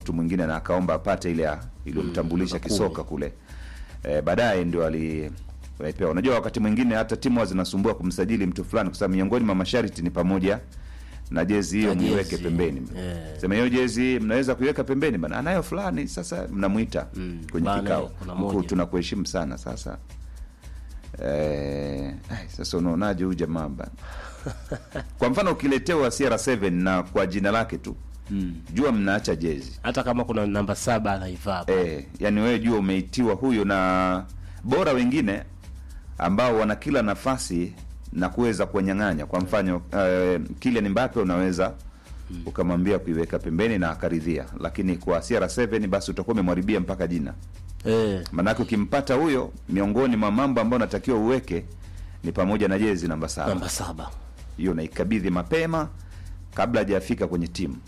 mtu mwingine na akaomba apate ile ya- iliyomtambulisha namba kisoka kule e, baadaye ndio ali alipewa. Unajua wakati mwingine hata timu huwa zinasumbua kumsajili mtu fulani, kwa sababu miongoni mwa masharti ni pamoja na jezi hiyo Na jezi. muiweke pembeni. Eh. Sema hiyo jezi mnaweza kuiweka pembeni bana, anayo fulani, sasa mnamuita Mm, kwenye bana, kikao, kuna mkuu, moja. tunakuheshimu sana sasa Eh, ai, sasa unaonaje huyu jamaa bana? Kwa mfano ukiletewa CR7 na kwa jina lake tu Mm. jua mnaacha jezi hata kama kuna namba saba anaivaa eh, yani wewe jua umeitiwa huyo, na bora wengine ambao wana kila nafasi na kuweza kuwanyang'anya. Kwa mfano eh, Kylian Mbappe unaweza ukamwambia kuiweka pembeni na akaridhia, lakini kwa CR7 basi utakuwa umemharibia mpaka jina. eh, Maanake ukimpata huyo, miongoni mwa mambo ambayo unatakiwa uweke ni pamoja na jezi namba saba namba saba hiyo naikabidhi mapema kabla hajafika kwenye timu.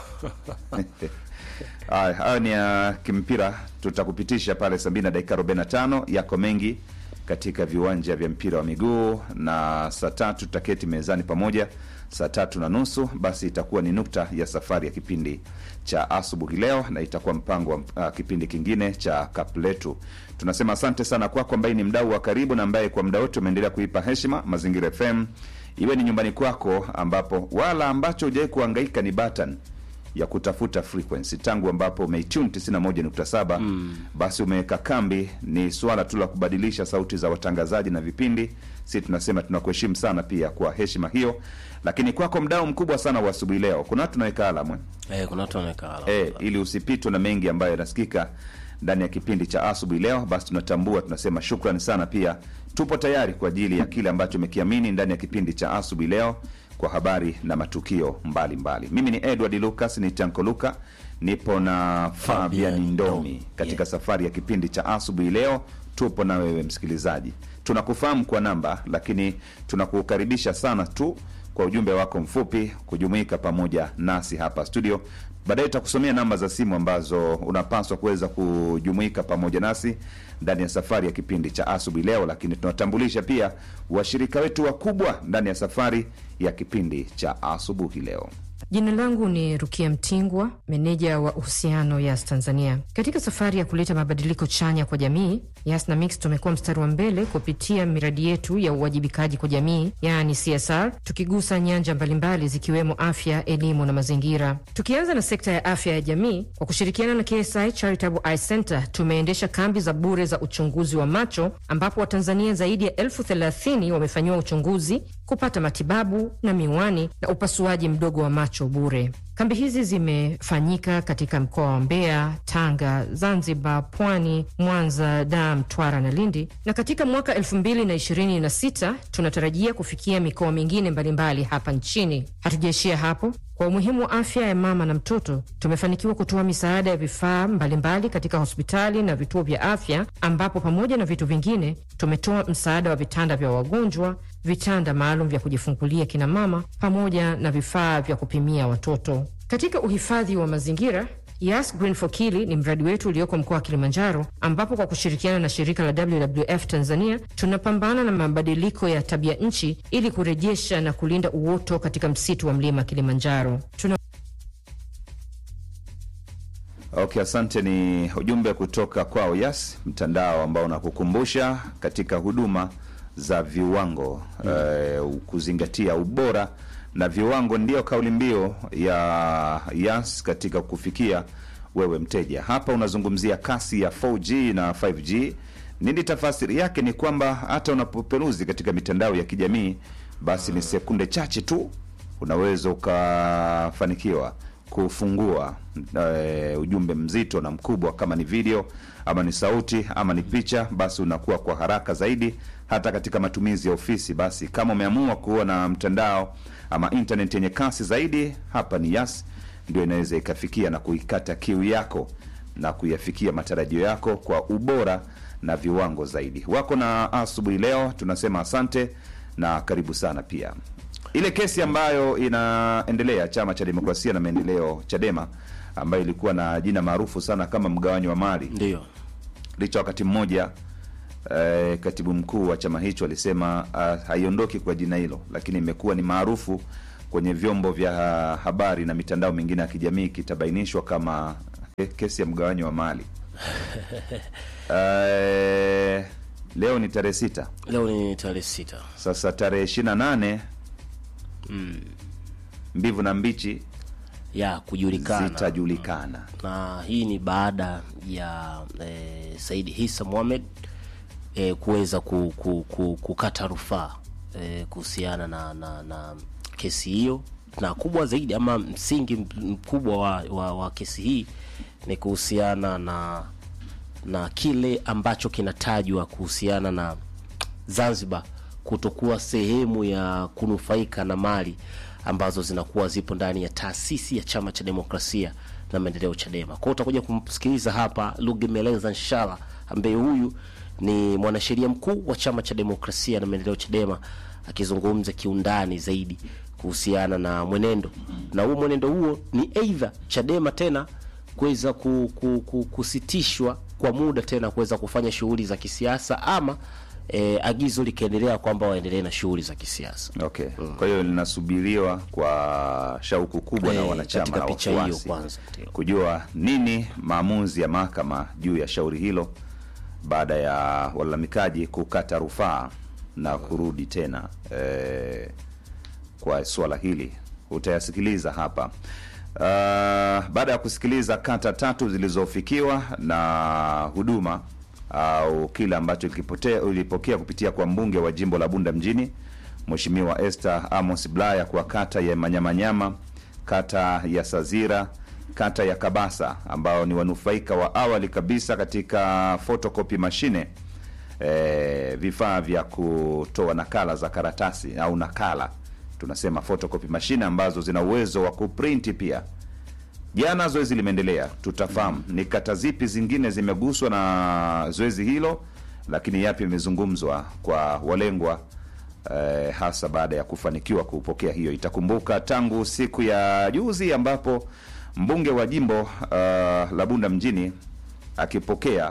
Haya, hayo ni ya kimpira, tutakupitisha pale saa mbili na dakika 45. Yako mengi katika viwanja vya mpira wa miguu, na saa tatu tutaketi mezani pamoja saa tatu na nusu basi itakuwa ni nukta ya safari ya kipindi cha asubuhi leo, na itakuwa mpango wa uh, kipindi kingine cha kapu letu. Tunasema asante sana kwako ambaye ni mdau wa karibu na ambaye kwa muda wote umeendelea kuipa heshima Mazingira FM, iwe ni nyumbani kwako, ambapo wala ambacho hujawai kuhangaika ni button ya kutafuta frequency tangu ambapo umeitune 91.7 mm. basi umeweka kambi. Ni swala tu la kubadilisha sauti za watangazaji na vipindi. Si tunasema tunakuheshimu sana pia kwa heshima hiyo, lakini kwako mdau mkubwa sana wa asubuhi leo, kuna watu tunaweka alamu eh? eh, kuna watu wanaeka alama. eh, ili usipitwe na mengi ambayo yanasikika ndani ya kipindi cha asubuhi leo. Basi tunatambua, tunasema shukrani sana. Pia tupo tayari kwa ajili ya kile ambacho umekiamini ndani ya kipindi cha asubuhi leo kwa habari na matukio mbalimbali mbali. Mimi ni Edward Lucas, ni Tanko Luka, nipo na Fabian Fabian Ndomi Ndomi, katika yeah. safari ya kipindi cha asubuhi leo. Tupo na wewe msikilizaji, tunakufahamu kwa namba, lakini tunakukaribisha sana tu kwa ujumbe wako mfupi kujumuika pamoja nasi hapa studio. Baadaye tutakusomea namba za simu ambazo unapaswa kuweza kujumuika pamoja nasi ndani ya safari ya kipindi cha asubuhi leo, lakini tunatambulisha pia washirika wetu wakubwa ndani ya safari ya kipindi cha asubuhi leo. Jina langu ni Rukia Mtingwa, meneja wa uhusiano Yas Tanzania. Katika safari ya kuleta mabadiliko chanya kwa jamii, Yas na Mix tumekuwa mstari wa mbele kupitia miradi yetu ya uwajibikaji kwa jamii, yaani CSR, tukigusa nyanja mbalimbali zikiwemo afya, elimu na mazingira. Tukianza na sekta ya afya ya jamii, kwa kushirikiana na KSI Charitable Eye Center tumeendesha kambi za bure za uchunguzi wa macho, ambapo Watanzania zaidi ya elfu thelathini wamefanyiwa uchunguzi, kupata matibabu na miwani na upasuaji mdogo wa macho bure. Kambi hizi zimefanyika katika mkoa wa Mbeya, Tanga, Zanzibar, Pwani, Mwanza, Dar, Mtwara na Lindi, na katika mwaka 2026 tunatarajia kufikia mikoa mingine mbalimbali hapa nchini. Hatujaishia hapo. Kwa umuhimu wa afya ya mama na mtoto, tumefanikiwa kutoa misaada ya vifaa mbalimbali katika hospitali na vituo vya afya, ambapo pamoja na vitu vingine tumetoa msaada wa vitanda vya wagonjwa, vitanda maalum vya kujifungulia kina mama, pamoja na vifaa vya kupimia watoto. Katika uhifadhi wa mazingira Yas Green for Kili ni mradi wetu ulioko mkoa wa Kilimanjaro, ambapo kwa kushirikiana na shirika la WWF Tanzania tunapambana na mabadiliko ya tabia nchi ili kurejesha na kulinda uoto katika msitu wa mlima Kilimanjaro. Tuna Okay, asante. Ni ujumbe kutoka kwao Yas, mtandao ambao unakukumbusha katika huduma za viwango eh, kuzingatia ubora na viwango, ndiyo kauli mbiu ya Yas katika kufikia wewe mteja. Hapa unazungumzia kasi ya 4G na 5G. Nini tafasiri yake? Ni kwamba hata unapoperuzi katika mitandao ya kijamii, basi ni sekunde chache tu unaweza ukafanikiwa kufungua eh, ujumbe mzito na mkubwa, kama ni video ama ni sauti ama ni picha, basi unakuwa kwa haraka zaidi, hata katika matumizi ya ofisi. Basi kama umeamua kuwa na mtandao ama internet yenye kasi zaidi, hapa ni Yas ndio inaweza ikafikia na kuikata kiu yako na kuyafikia matarajio yako kwa ubora na viwango zaidi. Wako na asubuhi leo, tunasema asante na karibu sana pia ile kesi ambayo inaendelea chama cha demokrasia na maendeleo Chadema, ambayo ilikuwa na jina maarufu sana kama mgawanyo wa mali, Ndio licha wakati mmoja eh, katibu mkuu wa chama hicho alisema ah, haiondoki kwa jina hilo, lakini imekuwa ni maarufu kwenye vyombo vya habari na mitandao mingine ya kijamii, kitabainishwa kama kesi ya mgawanyo wa mali Eh, leo ni tarehe sita Leo ni tarehe sita. sasa tarehe ishirini na nane mbivu na mbichi ya kujulikana zitajulikana na hii ni baada ya eh, Said Hisa Mohamed eh, kuweza ku, ku, ku, kukata rufaa eh, kuhusiana na, na, na kesi hiyo, na kubwa zaidi ama msingi mkubwa wa, wa, wa kesi hii ni kuhusiana na na kile ambacho kinatajwa kuhusiana na Zanzibar kutokuwa sehemu ya kunufaika na mali ambazo zinakuwa zipo ndani ya taasisi ya Chama cha Demokrasia na Maendeleo Chadema. Kwa hiyo utakuja kumsikiliza hapa Lugemeleza Nshala ambaye huyu ni mwanasheria mkuu wa Chama cha Demokrasia na Maendeleo Chadema akizungumza kiundani zaidi kuhusiana na mwenendo, na huo mwenendo huo ni aidha Chadema tena kuweza ku, ku, ku, kusitishwa kwa muda tena kuweza kufanya shughuli za kisiasa ama e, agizo likiendelea kwamba waendelee na shughuli za kisiasa. okay kwa hiyo linasubiriwa kwa shauku kubwa na Eh, wanachama katika na picha hiyo wafuasi kwanza, ndio. kujua nini maamuzi ya mahakama juu ya shauri hilo baada ya walalamikaji kukata rufaa na kurudi tena eh, kwa swala hili utayasikiliza hapa Uh, baada ya kusikiliza kata tatu zilizofikiwa na huduma au kile ambacho kilipotea ulipokea kupitia kwa mbunge wa jimbo la Bunda mjini Mheshimiwa Esther Amos Blaya kwa kata ya Manyamanyama, kata ya Sazira, kata ya Kabasa ambao ni wanufaika wa awali kabisa katika photocopy mashine e, vifaa vya kutoa nakala za karatasi au nakala tunasema photocopy mashine ambazo zina uwezo wa kuprinti pia. Jana zoezi limeendelea, tutafahamu ni kata zipi zingine zimeguswa na zoezi hilo, lakini yapi yamezungumzwa kwa walengwa eh, hasa baada ya kufanikiwa kupokea hiyo. Itakumbuka tangu siku ya juzi ambapo mbunge wa jimbo uh, la Bunda mjini akipokea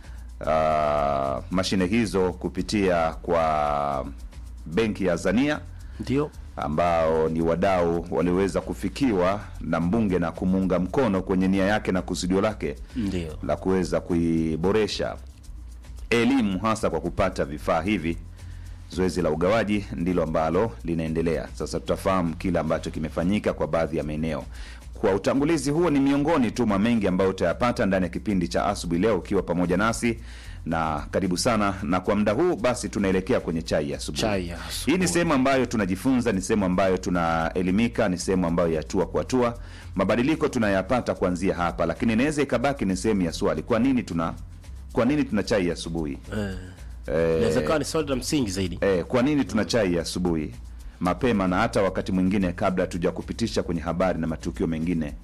uh, mashine hizo kupitia kwa benki ya Azania Ndio ambao ni wadau waliweza kufikiwa na mbunge na kumuunga mkono kwenye nia yake na kusudio lake ndio la kuweza kuiboresha elimu hasa kwa kupata vifaa hivi. Zoezi la ugawaji ndilo ambalo linaendelea sasa. Tutafahamu kile ambacho kimefanyika kwa baadhi ya maeneo. Kwa utangulizi huo, ni miongoni tu mwa mengi ambayo utayapata ndani ya kipindi cha asubuhi leo, ukiwa pamoja nasi na karibu sana. Na kwa muda huu basi, tunaelekea kwenye chai ya asubuhi. Chai ya asubuhi. Hii ni sehemu ambayo tunajifunza, ni sehemu ambayo tunaelimika, ni sehemu ambayo ya hatua kwa hatua mabadiliko tunayapata kuanzia hapa, lakini inaweza ikabaki ni sehemu ya swali, kwa nini tuna kwa nini tuna chai ya asubuhi? eh, Eh, inaweza kuwa ni swali la msingi zaidi. eh, kwa nini tuna chai ya asubuhi mapema na hata wakati mwingine kabla hatuja kupitisha kwenye habari na matukio mengine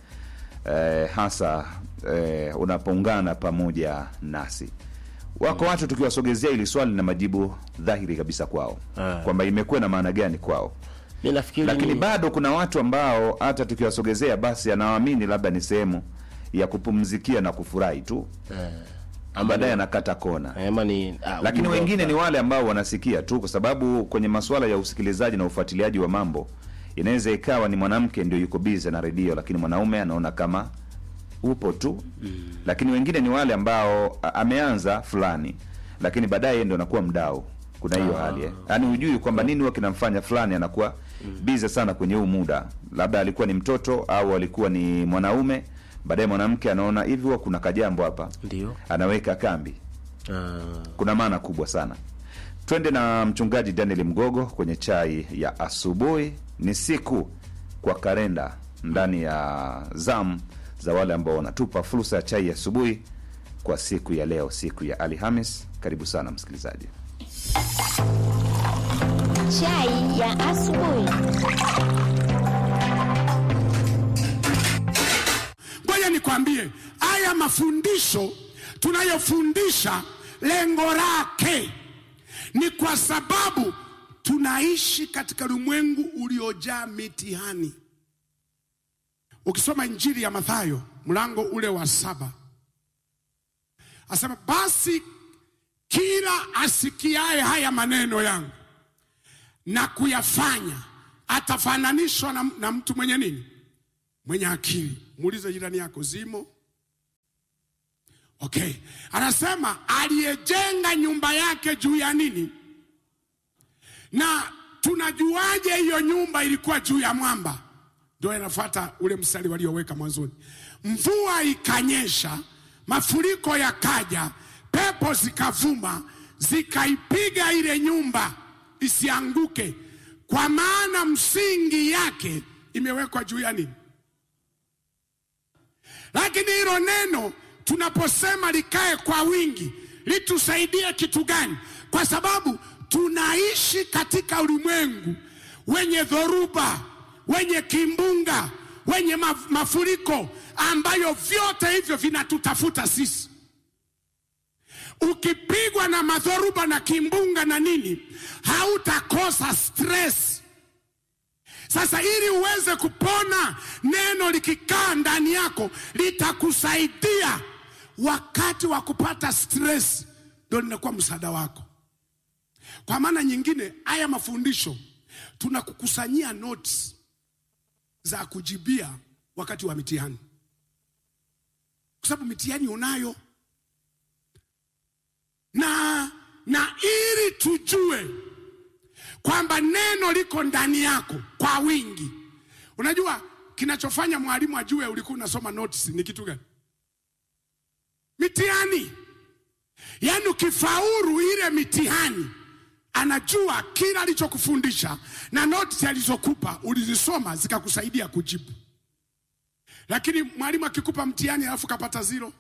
eh, hasa eh, unapoungana pamoja nasi. Wako watu tukiwasogezea ili swali na majibu dhahiri kabisa kwao Ah. kwamba imekuwa na maana gani kwao, Mi nafikiri lakini ni- bado kuna watu ambao hata tukiwasogezea basi anawaamini labda ni sehemu ya kupumzikia na kufurahi tu, baadaye anakata kona ama ni ah, lakini ujumbe wengine wa- ni wale ambao wanasikia tu, kwa sababu kwenye masuala ya usikilizaji na ufuatiliaji wa mambo inaweza ikawa ni mwanamke ndio yuko bize na redio, lakini mwanaume anaona kama upo tu lakini wengine ni wale ambao a- ameanza fulani, lakini baadaye yeye ndio anakuwa mdau. Kuna hiyo hali eh, yaani hujui kwamba nini huwa kinamfanya fulani anakuwa bize sana kwenye huu muda, labda alikuwa ni mtoto au alikuwa ni mwanaume, baadaye mwanamke anaona hivi, huwa kuna kajambo hapa, ndio anaweka kambi Ah, kuna maana kubwa sana. Twende na mchungaji Daniel Mgogo kwenye chai ya asubuhi. Ni siku kwa kalenda ndani ya zamu za wale ambao wanatupa fursa ya chai ya asubuhi kwa siku ya leo, siku ya Alhamis. Karibu sana msikilizaji. Chai ya asubuhi. Ngoja nikwambie, haya mafundisho tunayofundisha lengo lake ni kwa sababu tunaishi katika ulimwengu uliojaa mitihani. Ukisoma Injili ya Mathayo mlango ule wa saba asema, basi kila asikiaye haya maneno yangu na kuyafanya atafananishwa na, na mtu mwenye nini? Mwenye akili. Muulize jirani yako, zimo Okay, anasema aliyejenga nyumba yake juu ya nini? Na tunajuaje hiyo nyumba ilikuwa juu ya mwamba? Ndio inafuata ule mstari walioweka mwanzoni. Mvua ikanyesha, mafuriko yakaja, pepo zikavuma, zikaipiga ile nyumba isianguke, kwa maana msingi yake imewekwa juu ya nini? Lakini hilo neno tunaposema likae kwa wingi litusaidie kitu gani? Kwa sababu tunaishi katika ulimwengu wenye dhoruba, wenye kimbunga, wenye maf- mafuriko ambayo vyote hivyo vinatutafuta sisi. Ukipigwa na madhoruba na kimbunga na nini, hautakosa stress. Sasa ili uweze kupona, neno likikaa ndani yako litakusaidia wakati wa kupata stress, ndio linakuwa msaada wako. Kwa maana nyingine, haya mafundisho tunakukusanyia notes za kujibia wakati wa mitihani, kwa sababu mitihani unayo na na ili tujue kwamba neno liko ndani yako kwa wingi. Unajua kinachofanya mwalimu ajue ulikuwa unasoma notes ni kitu gani? Mitihani. Yaani ukifaulu ile mitihani, anajua kila alichokufundisha na notes alizokupa ulizisoma zikakusaidia kujibu. Lakini mwalimu akikupa mtihani alafu kapata zero,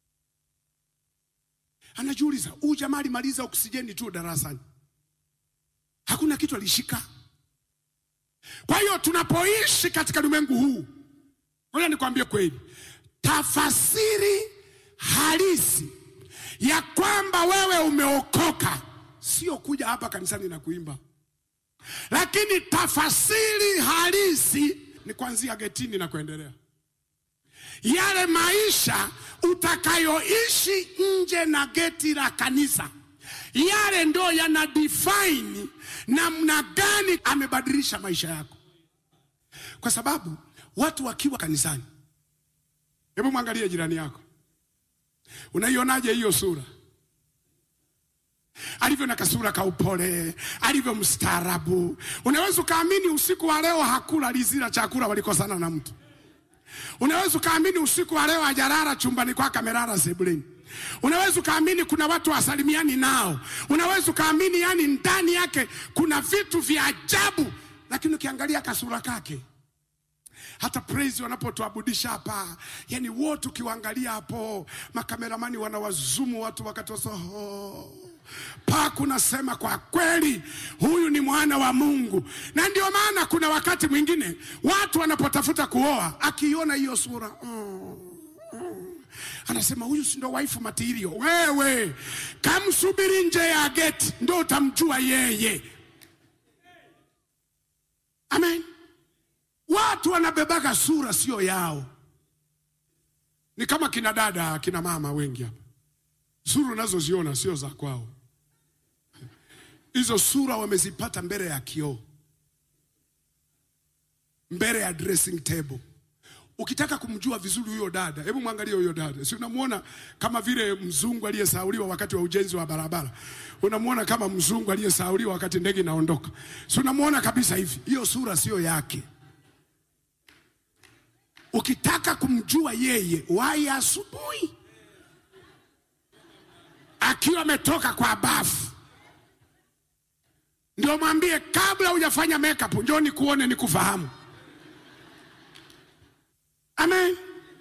anajiuliza huyu jamaa alimaliza oksijeni tu darasani hakuna kitu alishika. Kwa hiyo tunapoishi katika ulimwengu huu, ngoja nikwambie kweli, tafasiri halisi ya kwamba wewe umeokoka sio kuja hapa kanisani na kuimba, lakini tafasiri halisi ni kuanzia getini na kuendelea. Yale maisha utakayoishi nje na geti la kanisa yale ndo yana define namna gani amebadilisha maisha yako, kwa sababu watu wakiwa kanisani. Hebu mwangalie jirani yako, unaionaje hiyo sura? Alivyo na kasura ka upole, alivyo mstaarabu. Unaweza ukaamini usiku wa leo hakula lizila chakula, walikosana na mtu. Unaweza ukaamini usiku wa leo hajalala chumbani kwake, amelala sebuleni. Unaweza ukaamini kuna watu wasalimiani nao. Unaweza ukaamini yani ndani yake kuna vitu vya ajabu, lakini ukiangalia kasura kake, hata praise wanapotuabudisha hapa, yani wote ukiwaangalia hapo, makameramani wanawazumu watu wakati wasoho paku nasema kwa kweli huyu ni mwana wa Mungu. Na ndio maana kuna wakati mwingine watu wanapotafuta kuoa, akiona hiyo sura mm, anasema huyu si ndo waifu material. Wewe kamsubiri nje ya geti, ndo utamjua yeye. Amen. Watu wanabebaga sura sio yao, ni kama kina dada kina mama wengi hapa, sura unazoziona sio za kwao. Hizo sura wamezipata mbele ya kioo, mbele ya dressing table. Ukitaka kumjua vizuri huyo dada, hebu mwangalie huyo dada. Si unamwona kama vile mzungu aliyesauliwa wakati wa ujenzi wa barabara? Unamwona kama mzungu aliyesauliwa wakati ndege inaondoka? Si unamwona kabisa hivi? Hiyo sura sio yake. Ukitaka kumjua yeye, wai asubuhi akiwa ametoka kwa bafu, ndio mwambie kabla hujafanya makeup, njoo nikuone nikufahamu. Amen.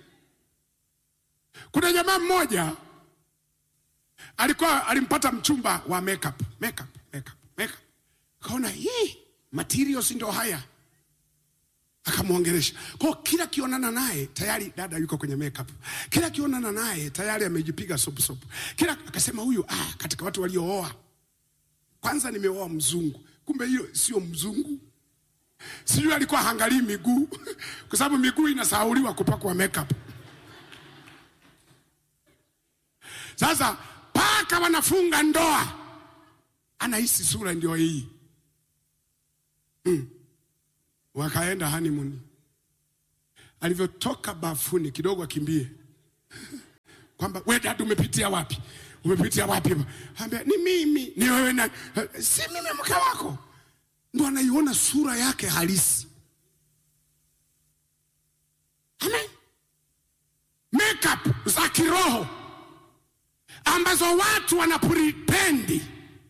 Kuna jamaa mmoja alikuwa alimpata mchumba wa makeup, makeup, makeup, makeup. Kaona hii materials ndio haya, akamwongelesha kwa kila kionana naye tayari dada yuko kwenye makeup, kila kionana naye tayari amejipiga sopu sopu, kila akasema huyu, ah, katika watu waliooa kwanza nimeoa mzungu, kumbe hiyo sio mzungu sijui alikuwa hangalii miguu kwa sababu miguu inasahauliwa kupakwa makeup. Sasa paka wanafunga ndoa, anahisi sura ndio hii mm. Wakaenda honeymoon, alivyotoka bafuni kidogo akimbie kwamba we dada umepitia wapi umepitia wapi ambia ni mimi ni wewe na si mimi mke wako ndo anaiona sura yake halisi amen makeup za kiroho ambazo watu wanapripendi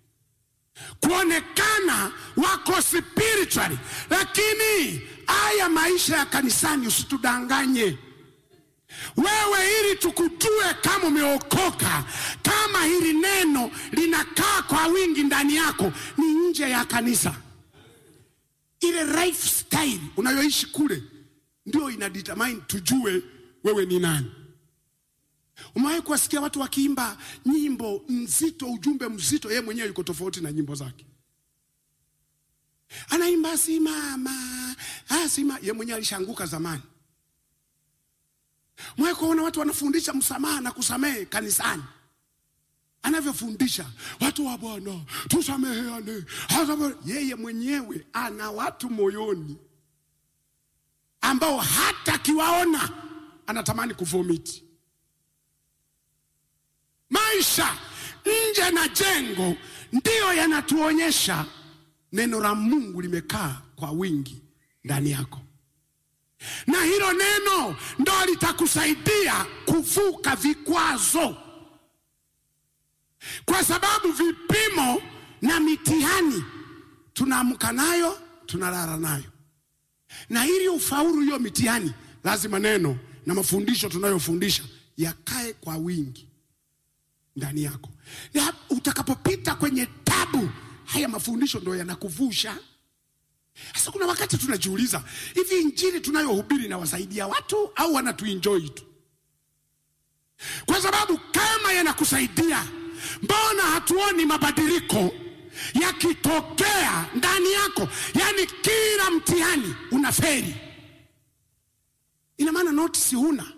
kuonekana wako spiritually, lakini haya maisha ya kanisani usitudanganye wewe, ili tukujue kama umeokoka, kama hili neno linakaa kwa wingi ndani yako, ni nje ya kanisa. Ile lifestyle unayoishi kule ndio ina determine tujue wewe ni nani. Umewahi kuwasikia watu wakiimba nyimbo nzito, ujumbe mzito, yeye mwenyewe yuko tofauti na nyimbo zake. Anaimba simama, ah, sima, yeye mwenyewe alishaanguka zamani. Umewahi kuona watu wanafundisha msamaha na kusamehe kanisani, anavyofundisha watu wa Bwana tusameheane, hata yeye mwenyewe ana watu moyoni ambao hata akiwaona anatamani kuvomiti. Maisha nje na jengo ndiyo yanatuonyesha neno la Mungu limekaa kwa wingi ndani yako, na hilo neno ndo litakusaidia kuvuka vikwazo, kwa sababu vipimo na mitihani tunaamka nayo, tunalala nayo, na ili ufaulu hiyo mitihani, lazima neno na mafundisho tunayofundisha yakae kwa wingi ndani yako. Ya, utakapopita kwenye tabu, haya mafundisho ndo yanakuvusha. Sasa kuna wakati tunajiuliza, hivi injili tunayohubiri inawasaidia watu au wanatuenjoy tu? Kwa sababu kama yanakusaidia, mbona hatuoni mabadiliko yakitokea ndani yako? Yaani kila mtihani unaferi, ina maana notisi huna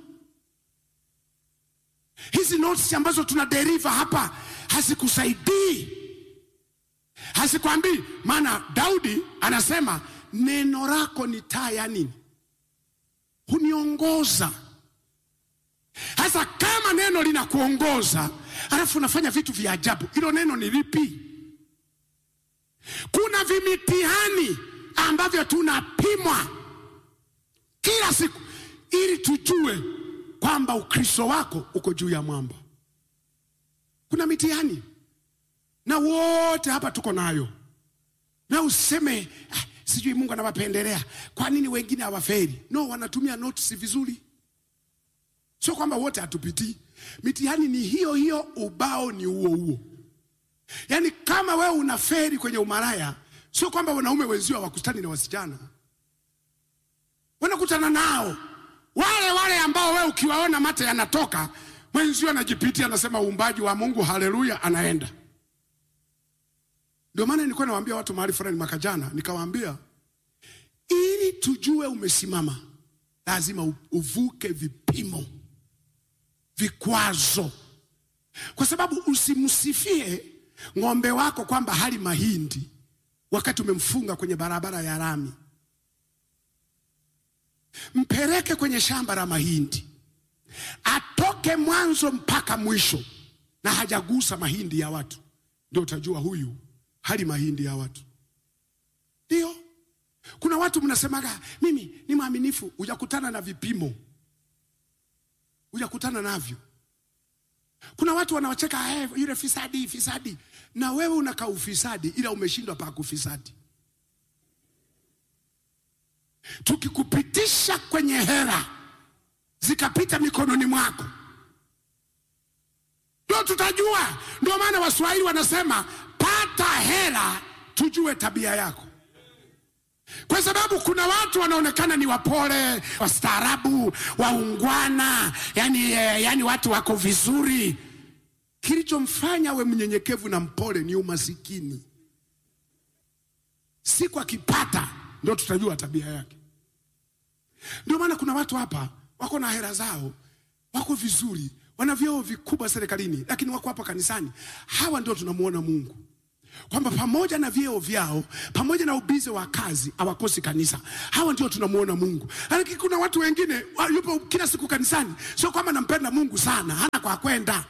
hizi notes ambazo tuna deriva hapa hazikusaidii, hazikwambii. Maana Daudi anasema neno lako ni taa ya nini? Huniongoza. Sasa kama neno linakuongoza alafu unafanya vitu vya ajabu, hilo neno ni lipi? Kuna vimitihani ambavyo tunapimwa kila siku ili tujue kwamba ukristo wako uko juu ya mwamba. Kuna mitihani na wote hapa tuko nayo, na useme ah, sijui Mungu anawapendelea. Kwa nini wengine hawaferi? No, wanatumia notes vizuri. Sio kwamba wote hatupitii mitihani, ni hiyo hiyo, ubao ni huo huo. Yaani kama wewe unaferi kwenye umaraya, sio kwamba wanaume wenzio hawakutani na wasichana, wanakutana nao wale wale ambao wewe ukiwaona mate yanatoka, mwenzio anajipitia anasema uumbaji wa Mungu, haleluya, anaenda. Ndio maana nilikuwa nawaambia watu mahali fulani mwaka jana, nikawaambia ili tujue umesimama, lazima uvuke vipimo, vikwazo, kwa sababu usimsifie ng'ombe wako kwamba hali mahindi wakati umemfunga kwenye barabara ya lami mpeleke kwenye shamba la mahindi, atoke mwanzo mpaka mwisho na hajagusa mahindi ya watu, ndio utajua huyu hali mahindi ya watu. Ndio kuna watu mnasemaga mimi ni mwaminifu, hujakutana na vipimo, hujakutana navyo. Kuna watu wanawacheka hey, yule fisadi fisadi, na wewe unakaa ufisadi, ila umeshindwa pa kufisadi tukikupitisha kwenye hera zikapita mikononi mwako, ndio tutajua. Ndio maana Waswahili wanasema pata hera tujue tabia yako, kwa sababu kuna watu wanaonekana ni wapole, wastaarabu, waungwana, yani, yani watu wako vizuri. Kilichomfanya we mnyenyekevu na mpole ni umasikini. Siku akipata ndio tutajua tabia yake. Ndio maana kuna watu hapa wako na hela zao, wako vizuri, wana vyeo vikubwa serikalini, lakini wako hapa kanisani. Hawa ndio tunamuona Mungu. kwamba pamoja na vyeo vyao, pamoja na ubize wa kazi, hawakosi kanisa. Hawa ndio tunamuona Mungu. Lakini kuna watu wengine wa- yupo kila siku kanisani, sio kwamba nampenda Mungu sana, hana kwa kwenda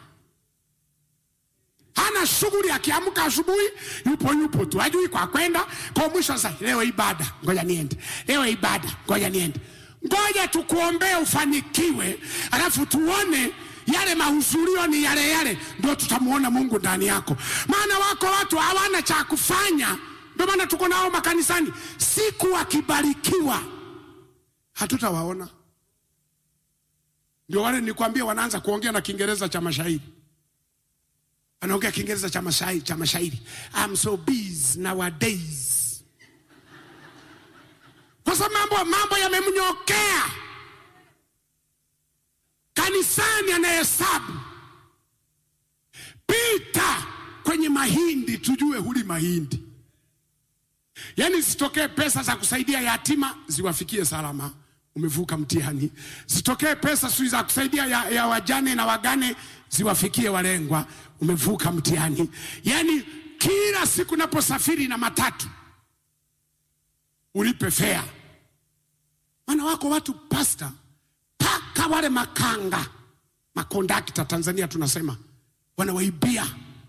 hana shughuli. Akiamka asubuhi yupo yupo tu, hajui kwa kwenda. Kwa mwisho sasa, leo ibada, ngoja niende, leo ibada, ngoja niende. Ngoja tukuombee ufanikiwe, alafu tuone yale mahudhurio ni yale yale, ndio tutamuona Mungu ndani yako. Maana wako watu hawana cha kufanya, ndio maana tuko nao makanisani. Siku wakibarikiwa hatutawaona. Ndio wale nilikwambia wanaanza kuongea na Kiingereza cha mashairi anaongea Kiingereza cha mashairi, cha mashairi. I'm so busy nowadays. Kwa sababu mambo, mambo yamemnyokea kanisani, anahesabu pita kwenye mahindi, tujue huli mahindi. Yaani zitokee pesa za kusaidia yatima ziwafikie salama, umevuka mtihani. Zitokee pesa sijui za kusaidia ya, ya wajane na wagane ziwafikie walengwa, umevuka mtihani. Yaani kila siku naposafiri na matatu ulipe fea. Maana wako watu pasta, mpaka wale makanga makondakta, Tanzania tunasema wanawaibia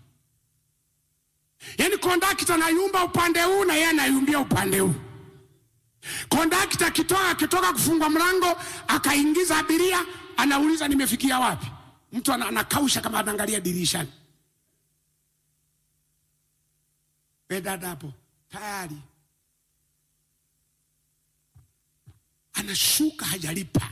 Yaani kondakta anayumba upande huu na yeye anayumbia upande huu. Kondakta akitoka akitoka kufungwa mlango akaingiza abiria, anauliza nimefikia wapi? Mtu ana- anakausha kama anaangalia dirishani. We dada hapo tayari anashuka hajalipa,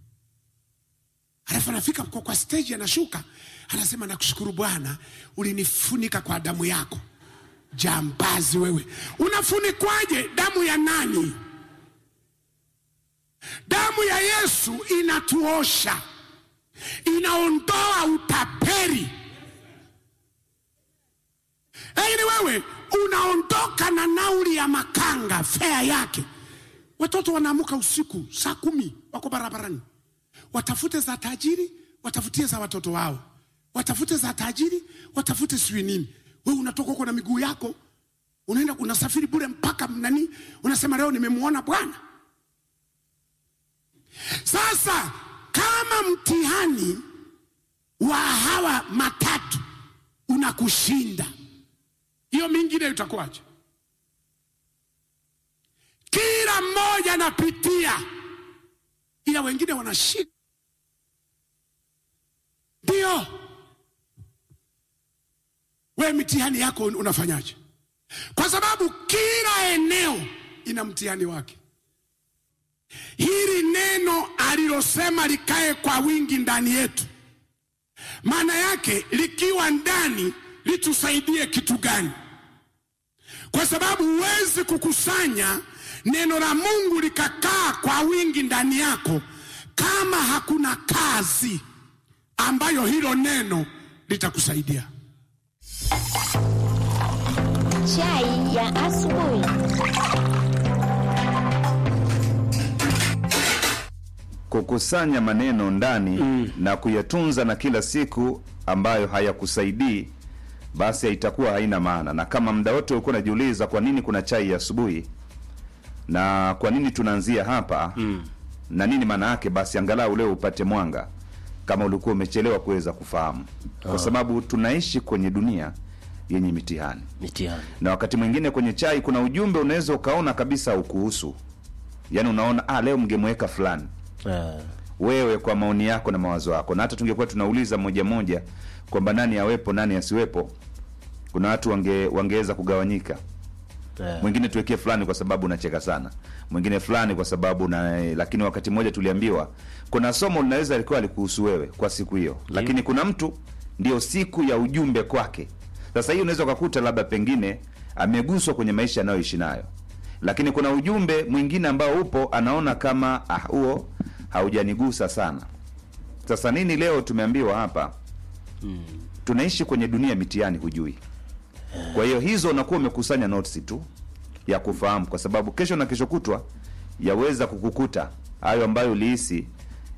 alafu anafika kwa, kwa stage anashuka, anasema nakushukuru Bwana, ulinifunika kwa damu yako. Jambazi wewe, unafunikwaje? Damu ya nani? Damu ya Yesu inatuosha, inaondoa utaperi. Lakini wewe unaondoka na nauli ya makanga, fea yake. Watoto wanaamuka usiku saa kumi, wako barabarani, watafute za tajiri, watafutie za watoto wao, watafute za tajiri, watafute sijui nini. Wewe unatoka huko na miguu yako, unaenda unasafiri bure mpaka nani, unasema leo nimemwona Bwana. Sasa kama mtihani wa hawa matatu unakushinda, hiyo mingine itakuwaje? Kila mmoja anapitia, ila wengine wanashika. Ndio we mitihani yako unafanyaje? Kwa sababu kila eneo ina mtihani wake. Hili neno alilosema likae kwa wingi ndani yetu, maana yake likiwa ndani litusaidie kitu gani? Kwa sababu huwezi kukusanya neno la Mungu likakaa kwa wingi ndani yako kama hakuna kazi ambayo hilo neno litakusaidia. Chai ya asubuhi. kukusanya maneno ndani na kuyatunza na kila siku ambayo hayakusaidii basi itakuwa haina maana na kama muda wote ulikuwa unajiuliza kwa nini kuna chai ya asubuhi na kwa nini tunaanzia hapa na nini maana yake basi angalau leo upate mwanga kama ulikuwa umechelewa kuweza kufahamu kwa sababu tunaishi kwenye dunia yenye mitihani mitihani na wakati mwingine kwenye chai kuna ujumbe unaweza ukaona kabisa ukuhusu yaani unaona ah, leo mngemweka fulani eh, wewe kwa maoni yako na mawazo yako na hata tungekuwa tunauliza moja moja kwamba nani awepo nani asiwepo kuna watu wange, wangeweza kugawanyika eh, mwingine tuwekee fulani kwa sababu unacheka sana mwingine fulani kwa sababu na lakini wakati mmoja tuliambiwa kuna somo linaweza likuwa likuhusu wewe kwa siku hiyo lakini kuna mtu ndio siku ya ujumbe kwake sasa hii unaweza ukakuta labda pengine ameguswa kwenye maisha anayoishi nayo lakini kuna ujumbe mwingine ambao upo anaona kama ah huo haujanigusa sana sasa nini leo tumeambiwa hapa tunaishi kwenye dunia ya mitihani hujui kwa hiyo hizo unakuwa umekusanya notes tu ya kufahamu kwa sababu kesho na kesho kutwa yaweza kukukuta hayo ambayo ulihisi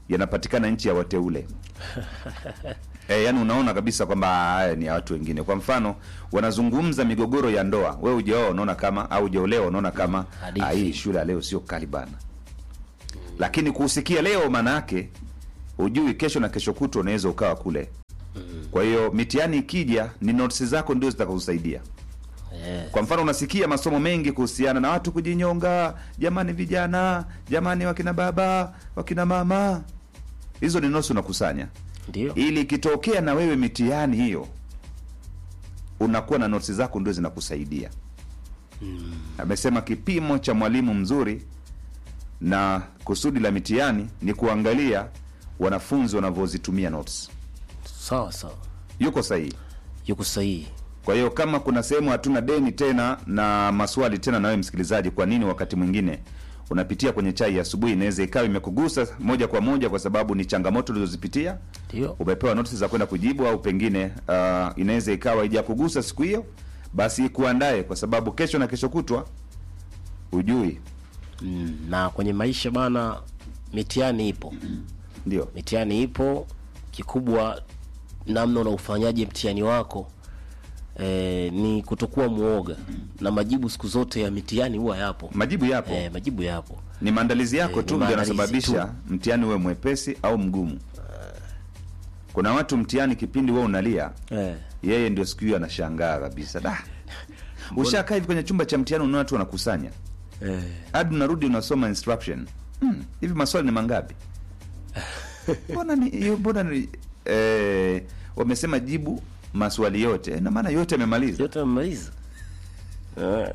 yanapatikana nchi ya wateule e, yani unaona kabisa kwamba haya ni ya watu wengine kwa mfano wanazungumza migogoro ya ndoa we ujaoa unaona kama au ujaolewa unaona kama Hadithi. "Ah, hii shule ya leo sio kali bana lakini kuusikia leo maana yake ujui kesho na kesho kutwa unaweza ukawa kule kwa hiyo mitihani ikija ni notes zako ndio zitakakusaidia Eh, kwa mfano unasikia masomo mengi kuhusiana na watu kujinyonga jamani vijana jamani wakina baba wakina mama hizo ni notes unakusanya ndio ili ikitokea na wewe mitihani hiyo unakuwa na notes zako ndio zinakusaidia amesema kipimo cha mwalimu mzuri na kusudi la mitihani ni kuangalia wanafunzi wanavyozitumia notes sawa sawa yuko sahihi yuko sahihi kwa hiyo kama kuna sehemu hatuna deni tena na maswali tena na wewe msikilizaji kwa nini wakati mwingine unapitia kwenye chai ya asubuhi inaweza ikawa imekugusa moja kwa moja kwa sababu ni changamoto ulizozipitia ndio umepewa notisi za kwenda kujibu au pengine uh, inaweza ikawa ijakugusa siku hiyo basi kuandae kwa sababu kesho na kesho kutwa ujui mm, na kwenye maisha bana mitihani ipo ndio mitihani ipo kikubwa namna unaufanyaje mtihani wako eh, ni kutokuwa mwoga na majibu siku zote ya mitihani huwa yapo majibu yapo eh, majibu yapo ni maandalizi yako Eh, tu ni ndio maandalizi yanasababisha mtihani uwe mwepesi au mgumu kuna watu mtihani kipindi wewe unalia eh, yeye ndio siku hiyo anashangaa kabisa da ushakaa hivi kwenye chumba cha mtihani unaona watu wanakusanya eh, hadi unarudi unasoma instruction hmm, hivi maswali ni mangapi mbona ni hiyo mbona ni eh, wamesema jibu maswali yote na maana yote amemaliza yote amemaliza eh,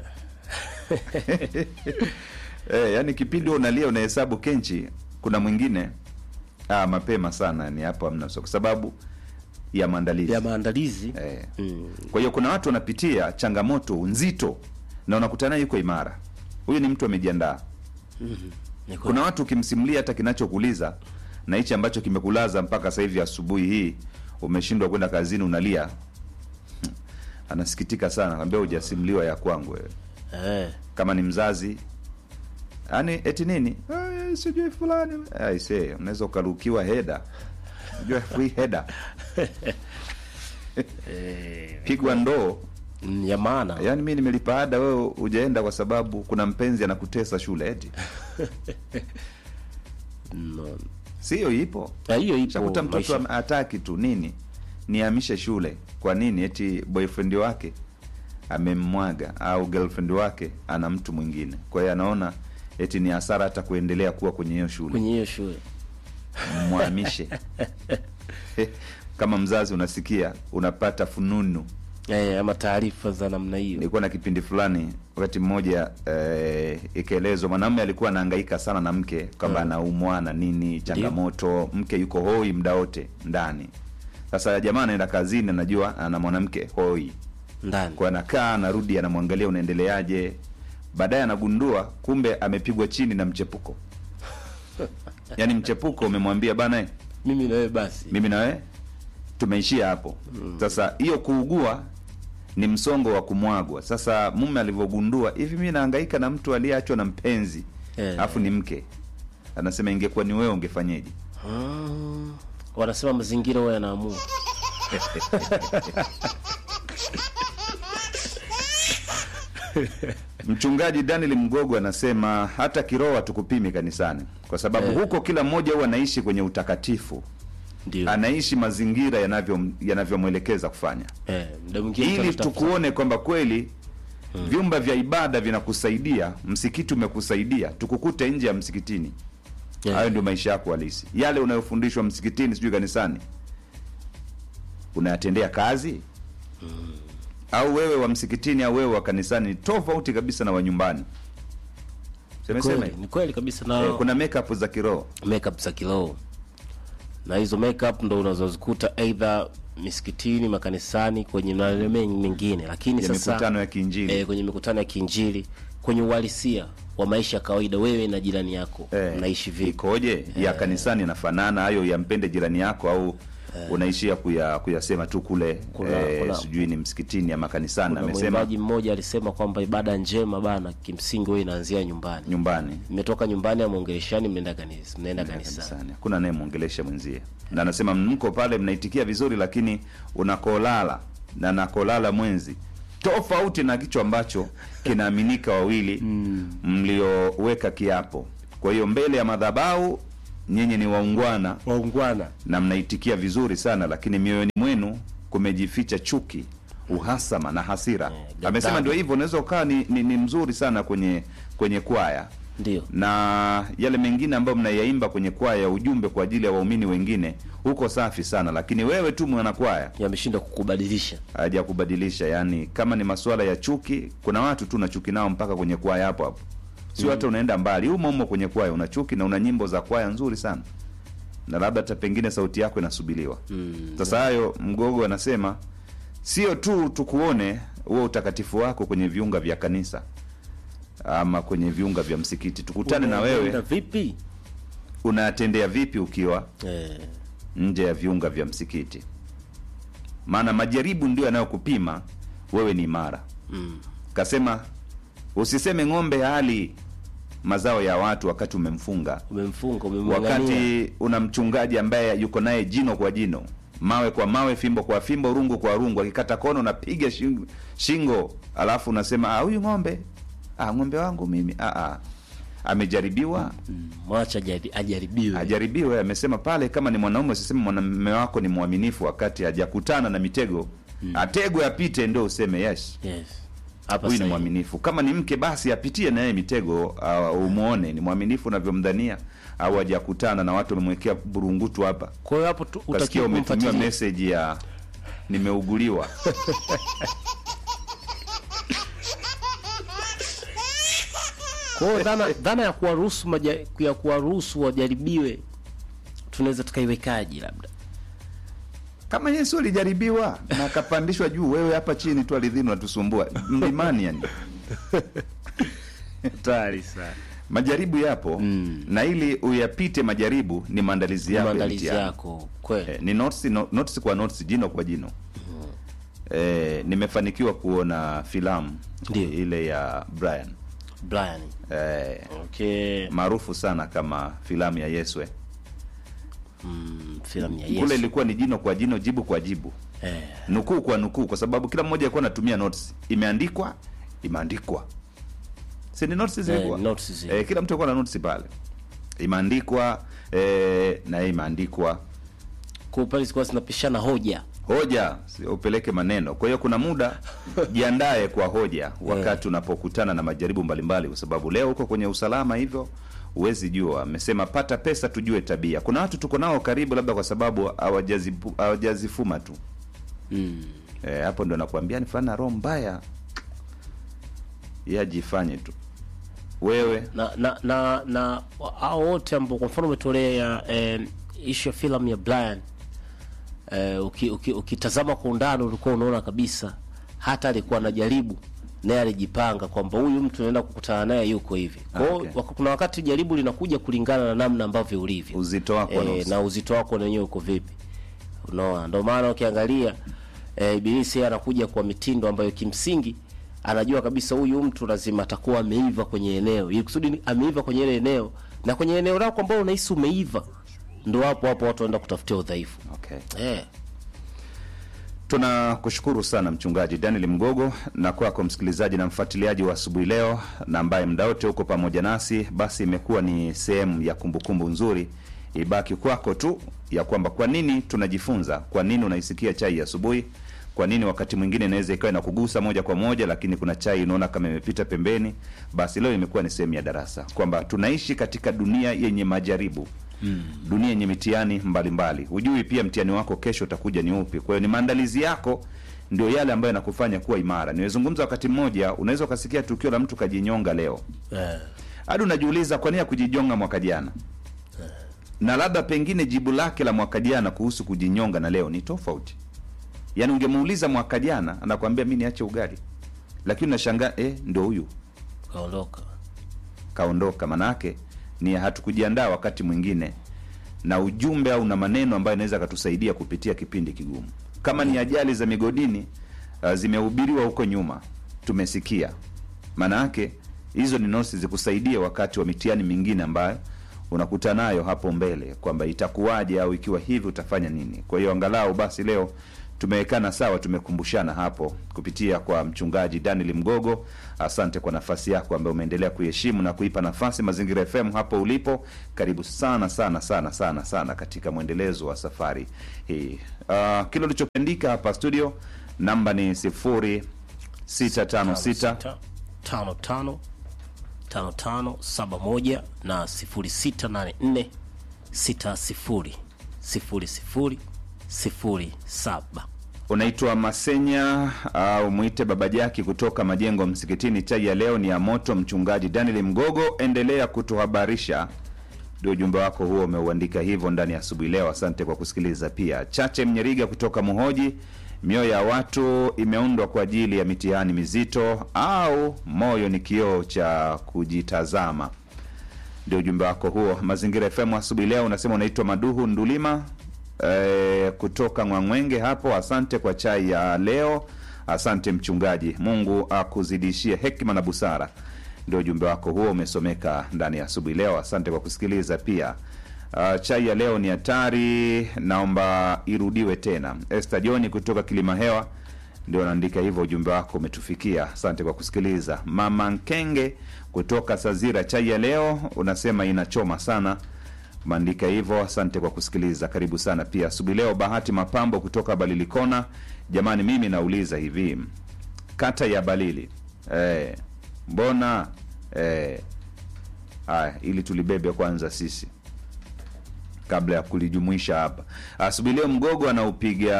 eh, yani kipindi wewe unalia unahesabu kenchi kuna mwingine ah, mapema sana ni hapo hamna so, kwa sababu ya maandalizi ya maandalizi eh. mm, kwa hiyo kuna watu wanapitia changamoto nzito na unakutana naye yuko imara huyu ni mtu amejiandaa ni kweli. kuna watu ukimsimulia hata kinachokuuliza na hichi ambacho kimekulaza mpaka sasa hivi asubuhi hii umeshindwa kwenda kazini unalia anasikitika sana kwambia hujasimuliwa ya kwangu wewe eh, kama ni mzazi yani eti nini "Eh, sijui fulani aise unaweza ukarukiwa heda unajua free heda pigwa ndoo mm, ya maana yaani mi nimelipa ada wewe hujaenda kwa sababu kuna mpenzi anakutesa shule eti no. sio ipo Na hiyo ipo shakuta mtoto maisha. am- hataki tu nini niamishe shule kwa nini eti boyfriend wake amemmwaga au girlfriend wake ana mtu mwingine kwa hiyo anaona eti ni hasara hata kuendelea kuwa kwenye hiyo shule kwenye hiyo shule mwamishe kama mzazi unasikia unapata fununu eh, ama taarifa za namna hiyo nilikuwa na kipindi fulani wakati mmoja eh, ikaelezwa mwanamume alikuwa anahangaika sana na mke kwamba anaumwa na nini changamoto mke yuko hoi muda wote ndani sasa jamaa anaenda kazini anajua ana mwanamke hoi ndani kwa anakaa anarudi anamwangalia unaendeleaje baadaye anagundua kumbe amepigwa chini na mchepuko yaani mchepuko umemwambia bana eh, mimi nawe basi mimi na wewe tumeishia hapo sasa hiyo kuugua ni msongo wa kumwagwa sasa mume alivyogundua hivi mi naangaika na mtu aliyeachwa na mpenzi Eh. alafu ni mke anasema ingekuwa ni wewe ungefanyeje mm, wanasema mazingira huwa yanaamua mchungaji daniel mgogo anasema hata kiroho hatukupimi kanisani kwa sababu Eh. huko kila mmoja huwa anaishi kwenye utakatifu ndio anaishi mazingira yanavyo- yanavyomwelekeza kufanya eh, muda mwingine ili tunatafuta- tukuone kwamba kweli vyumba vya ibada vinakusaidia msikiti umekusaidia tukukute nje ya msikitini Yeah. hayo ndio maisha yako halisi yale unayofundishwa msikitini sijui kanisani unayatendea kazi au wewe wa msikitini au wewe wa kanisani ni tofauti kabisa na wa nyumbani semeseme kweli, ni kweli kabisa na eh, kuna makeup za kiroho makeup za kiroho na hizo makeup ndo unazozikuta aidha misikitini makanisani kwenye maeneo mengi mengine lakini ya sasa mikutano ya kiinjili eh, kwenye mikutano ya kiinjili kwenye uhalisia wa maisha ya kawaida wewe na jirani yako Eh, mnaishi vipi ikoje ya kanisani yanafanana hayo ya mpende jirani yako au unaishia kuya, kuyasema tu kule Kuna- eh, kuna- sijui ni msikitini ama kanisani kuna amesema mwimbaji mmoja alisema kwamba ibada njema bana kimsingi huwa inaanzia nyumbani nyumbani mmetoka nyumbani amwongeleshani mnaenda kanisa mnaenda kanisani kanisani hakuna anayemwongelesha mwenzie na anasema mko pale mnaitikia vizuri lakini unakolala na nakolala mwenzi tofauti na kichwa ambacho kinaaminika wawili mlioweka kiapo kwa hiyo mbele ya madhabahu nyinyi ni waungwana waungwana na mnaitikia vizuri sana lakini mioyoni mwenu kumejificha chuki uhasama na hasira ghadhabu. amesema ndio hivyo unaweza ukawa ni, ni, ni mzuri sana kwenye kwenye kwaya ndio na yale mengine ambayo mnayaimba kwenye kwaya ujumbe kwa ajili ya waumini wengine huko safi sana lakini wewe tu mwanakwaya yameshindwa kukubadilisha haja kubadilisha yani kama ni masuala ya chuki kuna watu tu na chuki nao mpaka kwenye kwaya hapo hapo sio hata unaenda mbali humo humo kwenye kwaya una chuki na una nyimbo za kwaya nzuri sana na labda hata pengine sauti yako inasubiliwa sasa hayo mgogo anasema sio tu tukuone huo utakatifu wako kwenye viunga vya kanisa ama kwenye viunga vya msikiti tukutane na Unaenda wewe vipi unatendea vipi ukiwa eh, nje ya viunga vya msikiti maana majaribu ndio yanayokupima wewe ni imara mm, kasema usiseme ng'ombe hali mazao ya watu wakati umemfunga umemfunga umemng'ang'ania wakati una mchungaji ambaye yuko naye jino kwa jino mawe kwa mawe fimbo kwa fimbo rungu kwa rungu akikata kono unapiga shingo, shingo alafu unasema "Ah, huyu ng'ombe ah, ng'ombe wangu mimi ah, ah. amejaribiwa Mm, mwacha ajari- ajaribiwe ajaribiwe amesema pale kama ni mwanaume usiseme mwanamume wako ni mwaminifu wakati hajakutana na mitego ategwe apite ndio useme yes yes hapa huyu ni sahihi. mwaminifu kama ni mke basi apitie naye mitego uh, umwone ni mwaminifu unavyomdhania au hajakutana na watu wamemwekea burungutu hapa kwa hiyo hapo tu- ukasikia utakiwa umetumiwa kumfuatilia meseji ya nimeuguliwa kwa hiyo dhana, dhana ya kuwaruhusu maja- ya kuwaruhusu wajaribiwe tunaweza tukaiwekaji labda kama yesu alijaribiwa na akapandishwa juu wewe hapa chini tu ardhini unatusumbua mlimani yani hatari sana majaribu yapo Mm. na ili uyapite majaribu ni maandalizi yako ya maandalizi mtihani. yako kweli Eh, ni notes, no, notes kwa notes jino kwa jino eh, nimefanikiwa kuona filamu Ndio. ile ya Brian Brian eh, okay maarufu sana kama filamu ya Yeswe mm, filamu ya kule Yesu ilikuwa ni jino kwa jino jibu kwa jibu eh, nukuu kwa nukuu kwa sababu kila mmoja alikuwa anatumia notes imeandikwa imeandikwa si ni notes zilikuwa Eh, notes zile. eh, kila mtu alikuwa na notes pale imeandikwa eh, na yeye imeandikwa kwa pale zilikuwa zinapishana hoja hoja si upeleke maneno kwa hiyo kuna muda jiandae kwa hoja wakati unapokutana na majaribu mbalimbali kwa sababu leo uko kwenye usalama hivyo huwezi jua amesema pata pesa tujue tabia kuna watu tuko nao karibu labda kwa sababu hawajazipu- hawajazifuma tu mm. Eh, hapo ndo nakwambia ni fulani na roho mbaya ye ajifanye tu wewe na na na na hao wote ambao kwa mfano umetolea eh, ishu ya filamu ya Brian eh, uki, uki, ukitazama kwa undani ulikuwa unaona kabisa hata alikuwa anajaribu naye alijipanga kwamba huyu mtu naenda kukutana naye yuko hivi kwa hiyo Okay. wak- kuna wakati jaribu linakuja kulingana na namna ambavyo ulivyo uzito wako eh, nusu. na uzito wako na wenyewe uko vipi unaona ndio maana ukiangalia eh, ibilisi yeye anakuja kwa mitindo ambayo kimsingi anajua kabisa huyu mtu lazima atakuwa ameiva kwenye eneo ili kusudi ni- ameiva kwenye ile eneo na kwenye eneo lako ambao unahisi umeiva ndo hapo hapo watu wanaenda kutafutia udhaifu okay. eh, tunakushukuru sana mchungaji daniel mgogo na kwako msikilizaji na mfuatiliaji wa asubuhi leo na ambaye mda wote huko pamoja nasi basi imekuwa ni sehemu ya kumbukumbu nzuri ibaki kwako tu ya kwamba kwa nini tunajifunza kwa nini unaisikia chai ya asubuhi kwa nini wakati mwingine inaweza ikawa inakugusa moja kwa moja lakini kuna chai unaona kama imepita pembeni basi leo imekuwa ni sehemu ya darasa kwamba tunaishi katika dunia yenye majaribu mm. dunia yenye mitihani mbalimbali hujui pia mtihani wako kesho utakuja ni upi kwa hiyo ni maandalizi yako ndio yale ambayo yanakufanya kuwa imara nimezungumza wakati mmoja unaweza ukasikia tukio la mtu kajinyonga leo eh, hadi unajiuliza kwa nini ya kujinyonga mwaka jana na labda pengine jibu lake la mwaka jana kuhusu kujinyonga na leo ni tofauti yaani ungemuuliza mwaka jana anakwambia mi niache ugali lakini unashangaa eh, ndo huyu kaondoka kaondoka manake ni hatukujiandaa wakati mwingine na ujumbe au na maneno ambayo inaweza akatusaidia kupitia kipindi kigumu. Kama ni ajali za migodini uh, zimehubiriwa huko nyuma, tumesikia. Maana yake hizo ni nosi zikusaidie wakati wa mitihani mingine ambayo unakuta nayo hapo mbele, kwamba itakuwaje au ikiwa hivi utafanya nini. Kwa hiyo angalau basi leo tumewekana sawa, tumekumbushana hapo kupitia kwa mchungaji Daniel Mgogo. Asante kwa nafasi yako ambayo umeendelea kuiheshimu na kuipa nafasi Mazingira FM hapo ulipo. Karibu sana sana sana sana sana katika mwendelezo wa safari hii. Uh, kile ulichokiandika hapa studio, namba ni sifuri sita tano sita tano tano tano tano saba moja na sifuri sita nane nne sita sifuri sifuri sifuri sifuri saba. unaitwa Masenya au mwite Baba Jaki kutoka Majengo Msikitini. Chai ya leo ni ya moto. Mchungaji Daniel Mgogo, endelea kutuhabarisha. Ndio ujumbe wako huo, umeuandika hivyo ndani ya asubuhi leo. Asante kwa kusikiliza. Pia Chache Mnyeriga kutoka Muhoji, mioyo ya watu imeundwa kwa ajili ya mitihani mizito, au moyo ni kioo cha kujitazama ndio ujumbe wako huo. Mazingira FM asubuhi leo unasema unaitwa Maduhu Ndulima e, kutoka Ngwangwenge hapo. Asante kwa chai ya leo, asante mchungaji. Mungu akuzidishie hekima na busara. Ndio ujumbe wako huo umesomeka ndani ya asubuhi leo. Asante kwa kusikiliza pia. Uh, chai ya leo ni hatari, naomba irudiwe tena. Esther John kutoka Kilima Hewa ndio anaandika hivyo, ujumbe wako umetufikia. Asante kwa kusikiliza. Mama Nkenge kutoka Sazira, chai ya leo unasema inachoma sana, umeandika hivyo. Asante kwa kusikiliza, karibu sana pia asubuhi leo. Bahati Mapambo kutoka Balilikona, jamani, mimi nauliza hivi, kata ya Balili eh, mbona eh, haya, ili tulibebe kwanza sisi kabla ya kulijumuisha hapa asubuhi leo. Mgogo anaupiga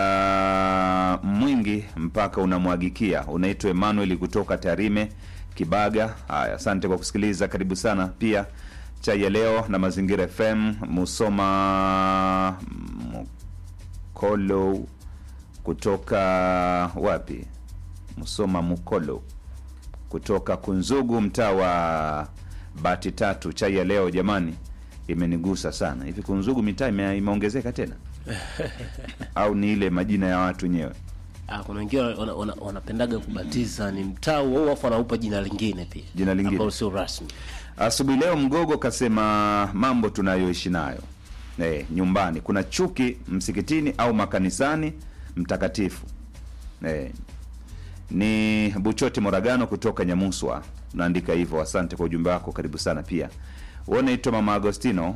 mwingi mpaka unamwagikia. Unaitwa Emmanuel kutoka Tarime Kibaga. Haya, asante kwa kusikiliza, karibu sana pia. Chai ya leo na Mazingira FM. Musoma Mukolo kutoka wapi? Musoma Mukolo kutoka Kunzugu, mtaa wa Bati Tatu. Chai ya leo jamani imenigusa sana. Hivi Kunzugu mitaa ime, imeongezeka tena au ni ile majina ya watu wenyewe? Ah, kuna wengine wana- wana- wanapendaga kubatiza ni mtaa huo afu anaupa jina lingine pia Jina lingine. ambalo sio rasmi. Asubuhi leo Mgogo kasema mambo tunayoishi nayo eh, nyumbani kuna chuki msikitini au makanisani mtakatifu eh, ni Buchoti Moragano kutoka Nyamuswa, unaandika hivyo. Asante kwa ujumbe wako, karibu sana pia. Wewe unaitwa Mama Agostino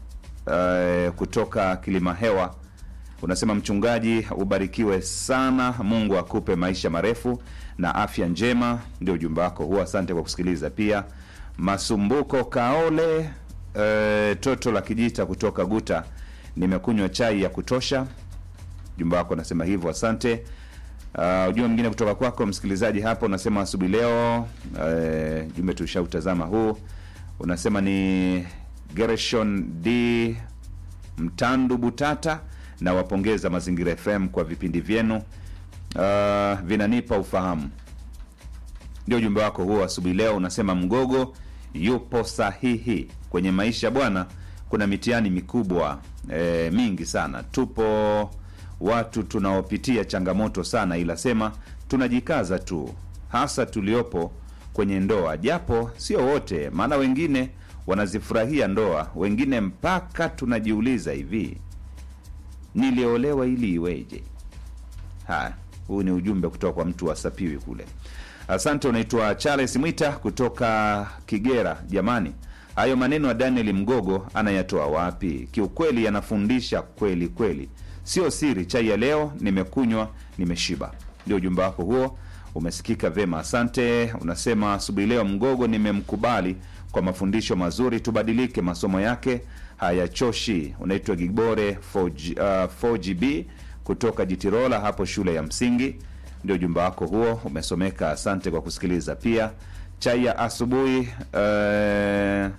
eh, kutoka Kilima Hewa, unasema mchungaji, ubarikiwe sana, Mungu akupe maisha marefu na afya njema. Ndio ujumbe wako huo, asante kwa kusikiliza pia. Masumbuko Kaole eh, toto la kijita kutoka Guta, nimekunywa chai ya kutosha. Ujumbe wako unasema hivyo, asante. Uh, ujumbe mwingine kutoka kwako msikilizaji hapo unasema asubuhi leo eh, jumbe tushautazama huu unasema ni Gershon D Mtandu Butata na wapongeza Mazingira FM kwa vipindi vyenu uh, vinanipa ufahamu. Ndio ujumbe wako huo asubuhi leo. Unasema Mgogo yupo sahihi kwenye maisha bwana, kuna mitihani mikubwa e, mingi sana. Tupo watu tunaopitia changamoto sana, ila sema tunajikaza tu, hasa tuliopo kwenye ndoa, japo sio wote, maana wengine wanazifurahia ndoa, wengine mpaka tunajiuliza hivi, niliolewa ili iweje? Haya, huu ni ujumbe kutoka kwa mtu wa Sapiwi kule. Asante. Unaitwa Charles Mwita kutoka Kigera. Jamani, hayo maneno ya Daniel Mgogo anayatoa wapi? Kiukweli yanafundisha kweli kweli, sio siri. Chai ya leo nimekunywa, nimeshiba. Ndio ujumbe wako huo, umesikika vema, asante. Unasema asubuhi leo Mgogo nimemkubali kwa mafundisho mazuri, tubadilike, masomo yake hayachoshi. Unaitwa Gibore 4G, uh, 4GB kutoka Jitirola hapo shule ya msingi. Ndio ujumbe wako huo umesomeka, asante kwa kusikiliza. Pia chai ya asubuhi eh,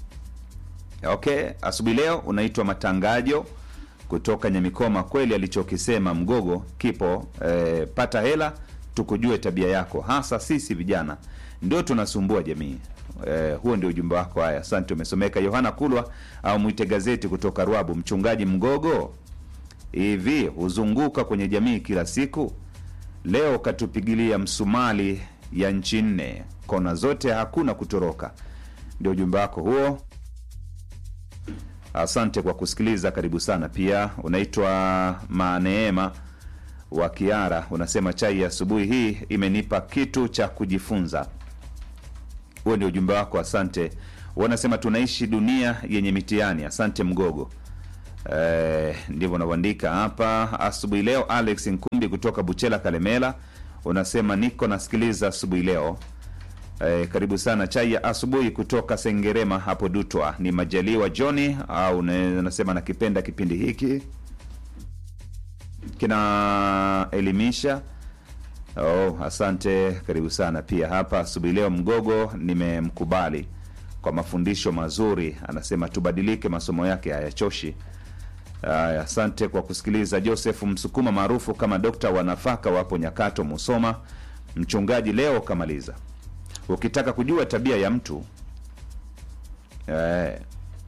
okay, asubuhi leo unaitwa Matangajo kutoka Nyamikoma. Kweli alichokisema Mgogo kipo eh, pata hela tukujue tabia yako, hasa sisi vijana ndio tunasumbua jamii. Eh, huo ndio ujumbe wako. Haya, asante, umesomeka. Yohana Kulwa au mwite gazeti kutoka Rwabu. Mchungaji Mgogo, hivi huzunguka kwenye jamii kila siku, leo katupigilia msumali ya nchi nne, kona zote, hakuna kutoroka. Ndio ujumbe wako huo. Asante kwa kusikiliza, karibu sana. Pia unaitwa Maneema wa Kiara, unasema chai ya asubuhi hii imenipa kitu cha kujifunza. Huo ndio ujumbe wako, asante. Wanasema tunaishi dunia yenye mitihani. Asante Mgogo. Eh, ndivyo unavyoandika hapa asubuhi leo. Alex Nkumbi kutoka Buchela Kalemela unasema niko nasikiliza asubuhi leo. Eh, karibu sana chai ya asubuhi kutoka Sengerema hapo Dutwa. Ni Majaliwa Johnny au una- unasema nakipenda kipindi hiki kinaelimisha. Oh, asante, karibu sana pia hapa asubuhi leo. Mgogo nimemkubali kwa mafundisho mazuri, anasema tubadilike, masomo yake hayachoshi. Aya, asante kwa kusikiliza. Joseph Msukuma maarufu kama dokta wa nafaka wapo Nyakato, Musoma. Mchungaji leo kamaliza. Ukitaka kujua tabia ya mtu eh,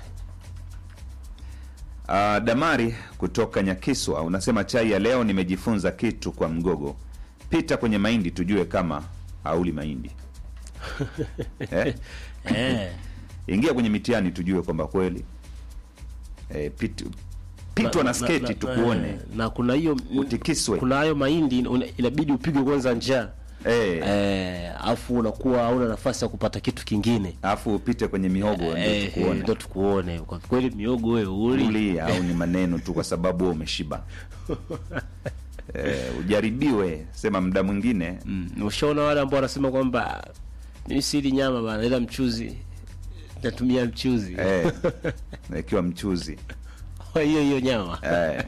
Ah, Damari kutoka Nyakiswa unasema chai ya leo nimejifunza kitu kwa Mgogo. Pita kwenye mahindi tujue kama hauli mahindi eh? eh, Ingia kwenye mitihani tujue kwamba kweli eh, pit, pitwa na sketi tukuone eh, na kuna hiyo utikiswe kuna hayo mahindi una- inabidi upigwe kwanza njaa eh, eh, afu unakuwa hauna nafasi ya kupata kitu kingine alafu upite kwenye mihogo ndio Eh, eh, tukuone ndo tukuone kwa kweli miogo wewe uli uli au ni maneno tu kwa sababu wewe umeshiba eh, ujaribiwe sema muda mwingine Mm, ushaona wale ambao wanasema kwamba mimi sili nyama bana ila mchuzi natumia mchuzi eh, ikiwa mchuzi Kwa hiyo hiyo nyama Eh.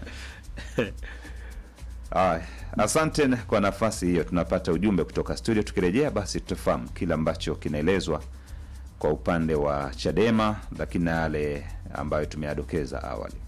Aya, asante kwa nafasi hiyo. Tunapata ujumbe kutoka studio. Tukirejea basi tutafahamu kile ambacho kinaelezwa kwa upande wa Chadema, lakini na yale ambayo tumeyadokeza awali.